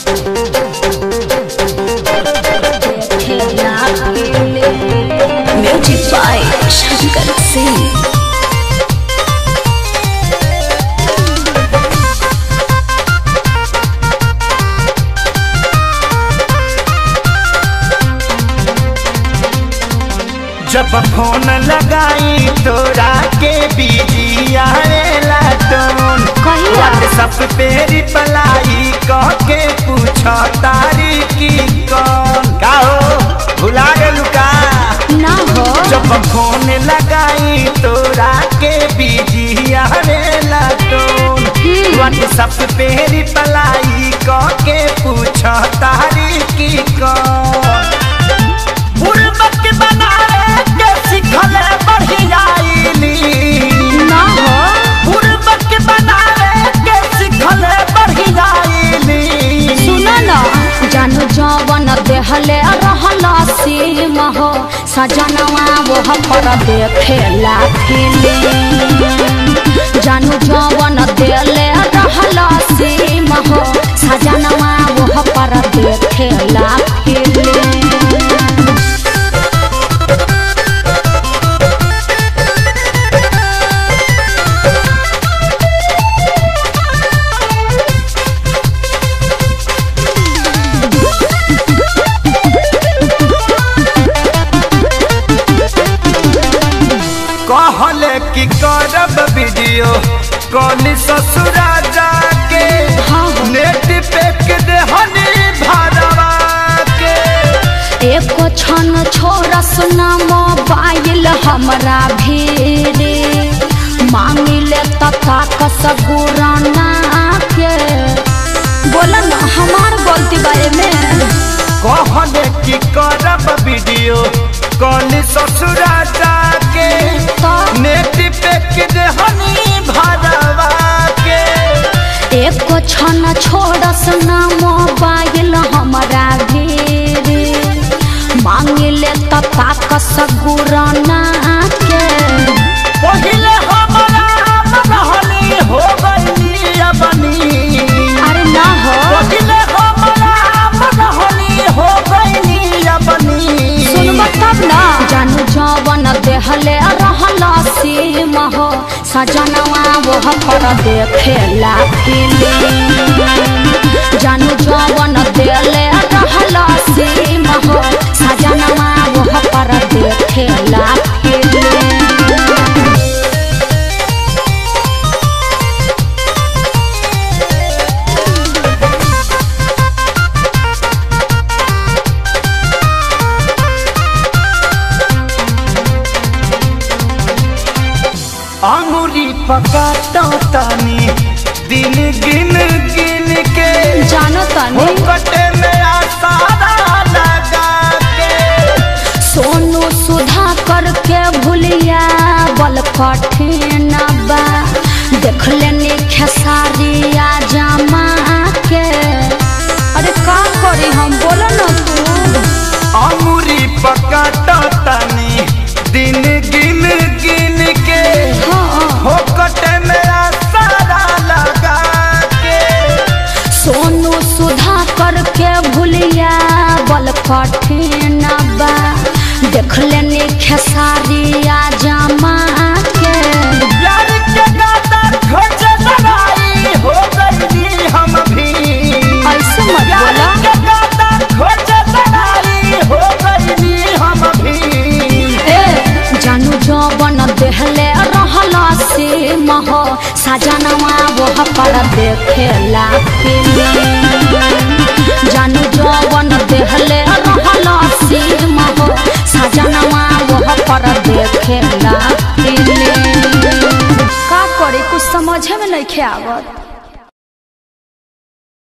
Music by Shankar Singh जब phone लगाई तोरा के बिजी आएला टोन कहिया? व्हाट्सएप पे रिप्लाई कह के पूछ तारी की कौन का हो भुला गेलू का ना हो जब फोन लगाई तोरा के बिजी आवेला टोन व्हाट्सएप पे रिप्लाई कह के पूछ तारी की कौन बुड़बक बनाए के सिखले बढ़ियाईली ना हो बुड़बक बनाए के सिखले बढ़ियाईली सुनो ना जानू जवन देहले रहला सीम हो सजनवा वो पर देखेला फिल्म जानू जवन देले रहला सीम हो सजनवा वो पर देखेला फिल्म कहले कि करब वीडियो कॉल ससुरा जाके हाँ, हाँ। नेट पे के देहनी भरवा के एको क्षण छोरस न मोबाइल हमरा भीरे मांगिले तथा कस गुराना के बोला ना हमार गलती बारे में कहले कि करब वीडियो कॉल ससुरा जाके तो नेट पे के देहनी भरवा के एको क्षण छोरस न मोबाइल हमरा भीरे मांगिले तथा कस गुराना के पहिले हमरा रहनी हो गई अपनी अरे ना हो पहिले हमरा रहनी हो गई अपनी सुनब तब ना जानू जवन देहले रहला सीम हो सजनवा वो पर देखेला फिल्म जानू जवन देले रहला सीम हो सजनवा वो पर देखेला फिल्म अंगुरी पकाता तानी दिन गिन गिन के जानो तनी कटे में आसारा लगा के सोनू सुधा करके भूलिया बल कठिन बा देख लेनी खेसारिया जमा के अरे का करी हम बोलो न तू अंगुरी पकाता तानी दिन गिन गिन के हाँ हो कटे में आसारा लगा के सोनू सुधा करके भूलिया बल कठिन बा देख लेनी खेसारिया जमा के प्यार के गाता खोज लड़ाई हो गई हम भी ऐसे मत प्यार बोला के गाता खोज लड़ाई हो गई हम भी ए जानू जवन देहले रहला से महो सजनवा वो पर देखेला फिल्म जानू जवन देहले रहला से महो सजनवा वो पर देखेला फिल्म का करे कुछ समझे में नहीं आवत